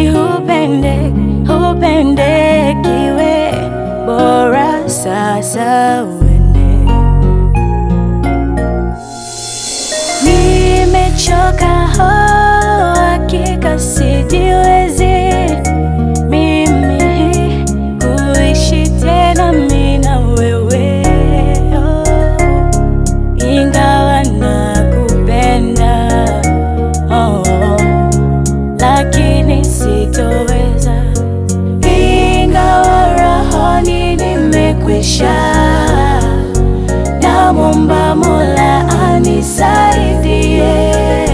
ili upende upendekiwe, bora sasa uende. Nimechoka ho, hakika sijiwezi mimi kuishi tena mimi na wewe oh. Ingawa nakupenda oh, lakini sitoweza, ingawa rohoni nimekwisha. Namwomba Mola anisaidie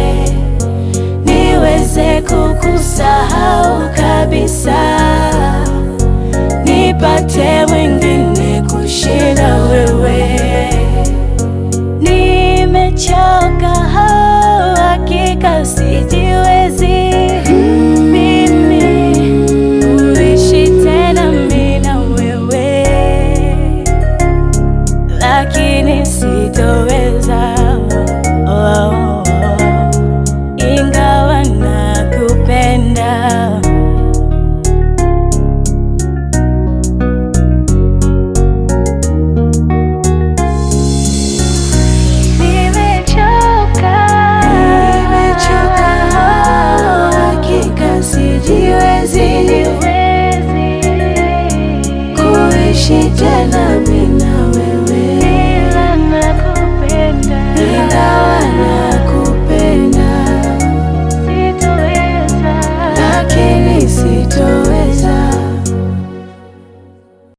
niweze kukusahau kabisa, nipate mwingine kushinda wewe. Nimechoka ho, hakika sijiwezi mimi kuishi tena mimi na wewe, lakini sitoweza oh, oh, oh, ingawa nakupenda. Nimechoka, nimechoka, hakika sijiwezi kuishi tena mimi